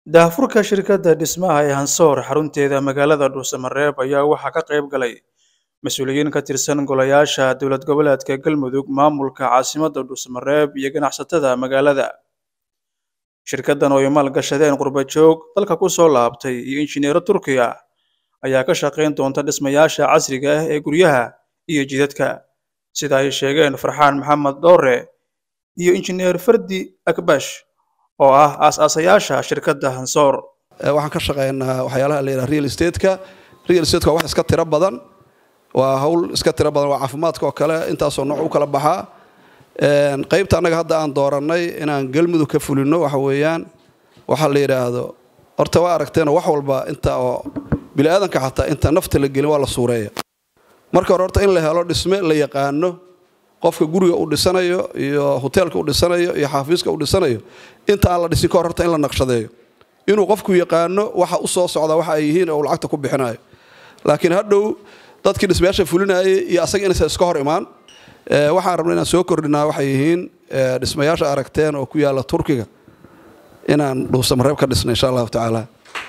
daahfurka shirkadda dhismaha ee hansoor xarunteeda magaalada dhuusamareeb ayaa waxaa ka qayb galay mas-uuliyiin ka tirsan golayaasha dowlad goboleedka galmudug maamulka caasimadda dhuusamareeb iyo ganacsatada magaalada shirkaddan oo ay maalgashadeen qurbajoog dalka ku soo laabtay iyo injineero turkiya ayaa ka shaqayn doonta dhismayaasha casriga ah ee guryaha iyo jidadka sida ay sheegeen farxaan maxamed dhoore iyo injineer fardi akbash oo ah aas-aasayaasha shirkadda hansoor waxaan ka shaqeynaa waxyaalaha la yidhaha real estate-ka real estate-ka waa wax iska tiro badan waa hawl iska tiro badan waa caafimaadka oo kale intaasoo nooc u kala baxaa qaybta annaga hadda aan doorannay inaan galmudug ka fulino waxa weeyaan waxaa la yidhaahdo horta waa aragteenoo wax walba inta oo biniaadanka xataa inta nafta la gelin waa la suureeya marka hore horta in la helo dhisme la yaqaano qofka guriga uu dhisanayo iyo hoteelka uu dhisanayo iyo xaafiiska uu dhisanayo inta aan la dhisin kahor horta in la naqshadeeyo inuu qofku yaqaano waxa u soo socda waxa ay yihiin oo lacagta ku bixinayo laakiin hadhow dadkii dhismayaasha fulinayay iyo asaga inaysan iska hor imaan waxaan rabnay inaan soo kordhinaa waxay yihiin dhismayaasha aragteen oo ku yaalla turkiga inaan dhuusamareeb ka dhisna insha allahu tacaala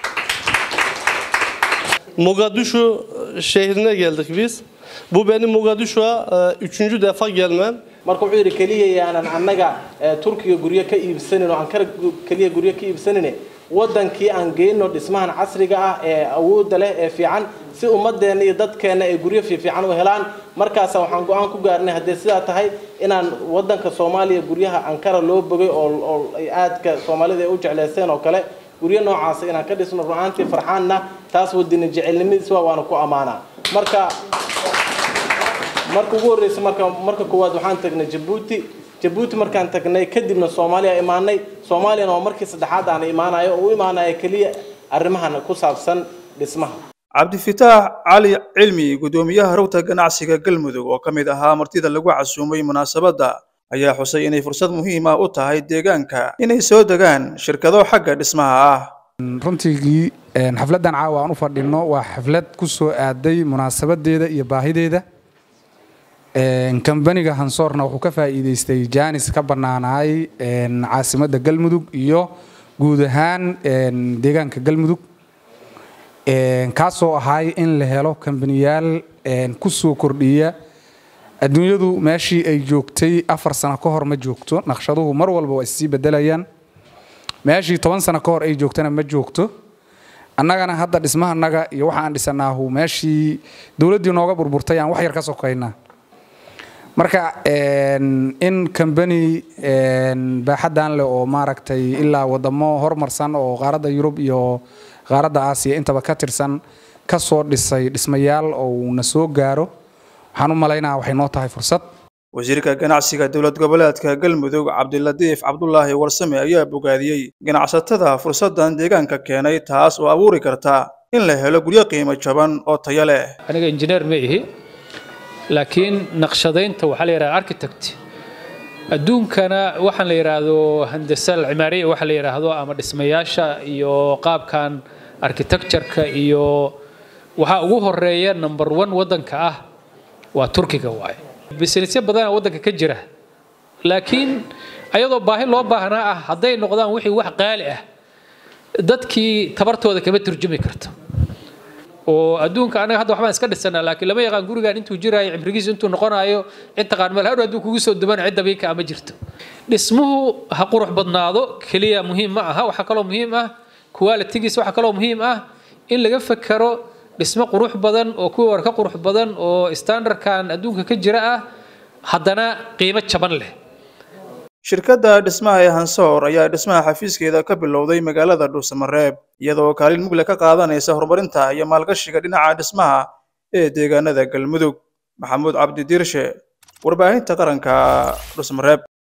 Mogadishu şehrine geldik biz. Bu benim Mogadishu'a e, üçüncü defa gelmem. marka wuxuu yidhi keliya yaanan annaga turkiga guryo ka iibsanin oo ankara keliya guryo ka iibsanin wadankii aan geyno dhismahan casriga ah ee awoodda leh ee fiican si ummadeenna iyo dadkeenna ay guryo fiifiican u helaan markaasa waxaan go-aan ku gaarnay haddii sidaa tahay inaan wadanka soomaaliya guryaha ankara loo bogay oo ay aadka soomaalida ay u jecleyseen oo kale guryo noocaasa inaan ka dhisno runaantii farxaanna taas wadina jecelnimadiis waa waana ku ammaanaa marka marka ugu horreysa marka marka koowaad waxaan tagnay jabuuti jabuuti markaan tagnay kadibna soomaaliya imaanay soomaaliyana waa markii saddexaad aan imaanayo oo u imaanaya keliya arrimahan ku saabsan dhismaha cabdifitaax cali cilmi guddoomiyaha rugta ganacsiga galmudug oo ka mid ahaa martida lagu casuumay munaasabadda ayaa xusay inay fursad muhiim ah u tahay deegaanka inay soo degaan shirkado xagga dhismaha ah runtigii xafladdan caawa aan u fadhinno waa xaflad ku soo aaday munaasabadeeda iyo baahideeda kambaniga hansoorna wuxuu ka faa'iidaystay jaanis ka bannaanaay caasimadda galmudug iyo guud ahaan deegaanka galmudug kaasoo ahay in la helo kambaniyaal ku soo kordhiya adduunyadu meeshii ay joogtay afar sano ka hor ma joogto naqshaduhu mar walba waa issii bedelayaan meeshii toban sano ka hor ay joogtana ma joogto annagana hadda dhismahanaga iyo waxa aan dhisanaahu meeshii dowladdii nooga burburtay aan wax yar ka sokaynaa marka in kambani baaxaddan leh oo maaragtay ilaa wadamo horumarsan oo qaaradda yurub iyo qaaradda aasiya intaba ka tirsan ka soo dhisay dhismayaal oo uuna soo gaaro waxaan u malaynaa waxay noo tahay fursad wasiirka ganacsiga dowlad goboleedka galmudug cabdilatiif cabdulaahi warsame ayaa bogaadiyey ganacsatada fursaddan deegaanka keenay taas oo abuuri karta in la helo guryo qiimo jaban oo tayo leh aniga injineer ma ihi laakiin naqshadaynta waxaa la yidhahda architect adduunkana waxaan la yidhaahdo handasa alcimaariya waxa la yidhaahdo ama dhismayaasha iyo qaabkan architectureka iyo waxaa ugu horeeya number one waddanka ah waa turkiga waaye businessyo badana waddanka ka jira laakiin ayadoo baahi loo baahnaa ah hadday noqdaan wixii wax qaali ah dadkii tabartooda kama turjumi karto oo adduunka anaga hadda waxbaan iska dhisanaa laakiin lama yaqaan gurigan intuu jiraayo cimrigiisu intuu noqonayo cid taqaan meel hadhow hadduu kugu soo duman cid dabiika ama jirto dhismuhu ha qurux badnaado keliya muhiim ma aha waxaa kaloo muhiim ah qualitigiis waxaa kaloo muhiim ah in laga fekero dhismo qurux badan oo kuwii hore ka qurux badan oo standardkan adduunka ka jira ah haddana qiimo jaban leh shirkadda dhismaha ee hansoor ayaa dhismaha xafiiskeeda ka bilowday magaalada dhuusamareeb iyadoo kaalin mugle ka qaadanaysa horumarinta iyo maalgashiga dhinaca dhismaha ee deegaanada galmudug maxamuud cabdi diirshe warbaahinta qaranka dhuusamareeb